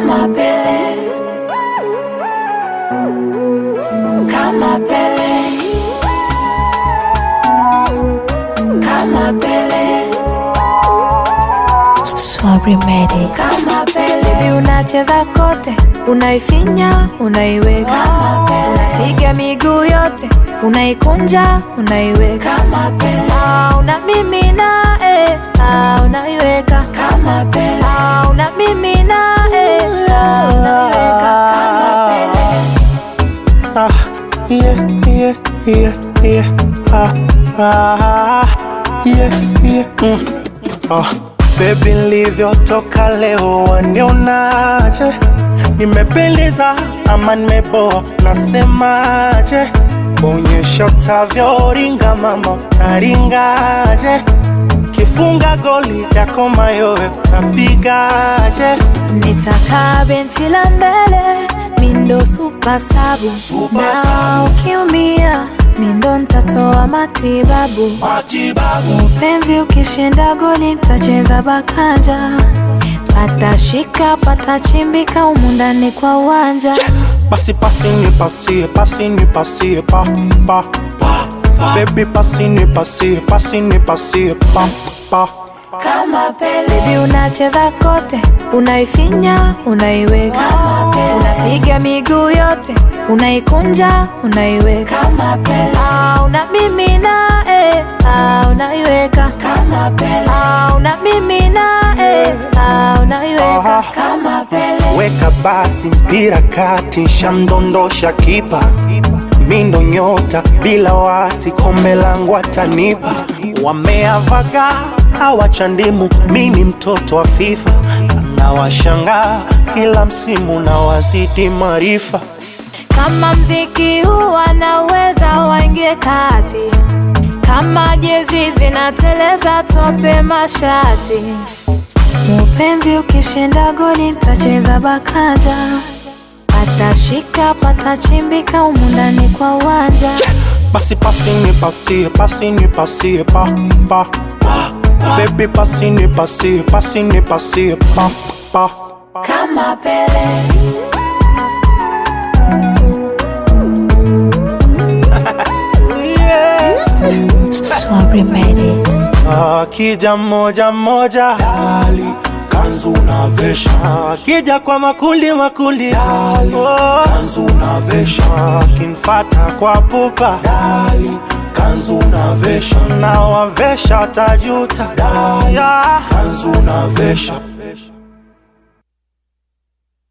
kama Pele, kama Pele, kama Pele, Sorry made it. kama Pele, Baby unacheza kote, unaifinya, unaiweka, kama Pele, piga miguu yote, unaikunja, unaiweka, kama Pele, ah, unamimina, eh, ah, unaiweka, kama Pele, ah, unamimina, eh, ah, unaiweka, kama Pele. Ah, yeah, yeah, yeah, yeah. Ah, ah, yeah, yeah. Mm. Ah, baby nilivyotoka leo wanionaje? Nimependeza ama nimeboa? Nasemaje? Onyesha utavyoringa mama, utaringaje? Kifunga goli yako mayowe utapigaje? Nitakaa benchi la mbele, mindo super sabu, na ukiumia mindo ntatoa matibabu. Matibabu Penzi ukishinda goli nitacheza bakanja, patashika patachimbika humu ndani kwa uwanja. Basi pasi ni pasie, pasi ni pasie, pa, pa, pa, Baby pasi ni pasie, pasi ni pasie, pa, pa. Kama Pele, Baby unacheza kote, unaifinya, unaiweka, kama Pele, unapiga miguu yote, unaikunja, unaiweka, kama Pele, ah, unamimina, eh, ah, unaiweka, kama Pele, ah, unamimina, eh, ah, unaiweka. Aha. kama Pele, Weka basi mpira kati, shamdondosha kipa, mindo nyota bila wasi, kombe langu atanipa. Wameavaga hawachandimu, mi ni mtoto wa FIFA, nawashangaa kila msimu na wazidi maarifa. Kama mziki huu wanaweza waingie kati, kama jezi zinateleza tope mashati. Mupenzi ukishinda goli nitacheza bakanja, patashika patachimbika humu ndani kwa uwanja. Basi pasi ni pasie, pasi ni pasie, pa, pa, pa. Baby pasi ni pasie, pasi ni pasie, pa, pa. kama Pele, Sorry made it. Akija moja moja dali kanzu unavesha, akija kwa makundi makundi dali kanzu unavesha, akinfata kwa pupa dali kanzu unavesha, na wavesha tajuta dali kanzu unavesha